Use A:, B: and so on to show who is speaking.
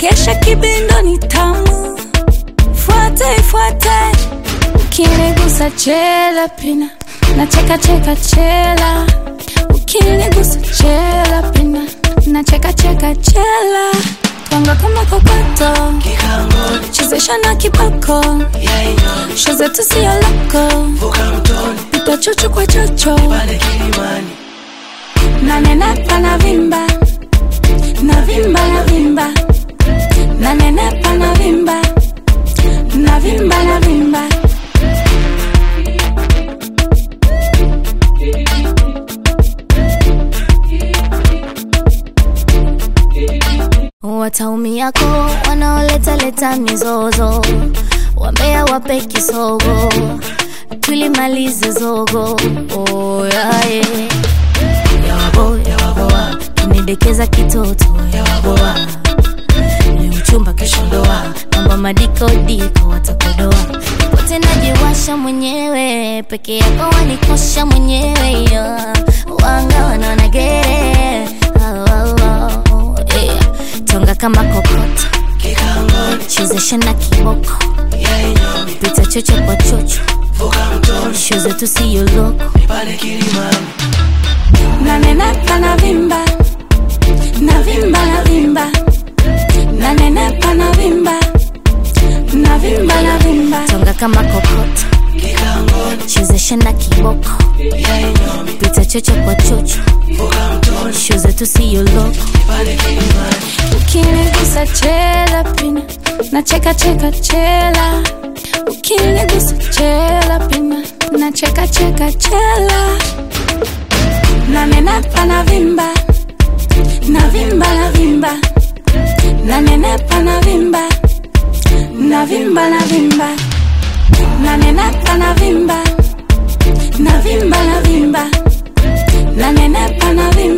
A: chekesha kibindo ni tamu fuate fuate ukinigusa chela pina na cheka cheka chela ukinigusa chela pina na cheka cheka chela twanga kama kokoto chezesha na kiboko shoze tusio lako pita chocho kwa chocho nanenepa na vimba na vimba na vimba nanenepa na vimba na vimba na vimba
B: wataumiako wanaoleta-leta mizozo wambea wape kisogo tulimalize zogo oh, yae yawabo yawaboa kunidekeza kitoto yawaboa ni uchumba keshodoa namba madikodiko watakodoa pote najiwasha mwenyewe peke yako wanikosha mwenyewe yeah. wanga wanaonagere oh, oh, oh, yeah. tonga kama kokota chezesha na kiboko pita chocho kwa chocho sho zetu siyo loko
A: nanenepa na vimba na vimba na vimba nanenepa na vimba na vimba na vimba
B: tonga kama kokota chezesha na kiboko pita chocho kwa chocho sho zetu siyo loko
A: ukinigusa chela pina na cheka cheka chela ukinigusa chela pina na cheka cheka chela nanenepa na vimba na vimba na vimba nanenepa na vimba na vimba na vimba nanenepa na vimba na vimba na vimba nanenepa na vimba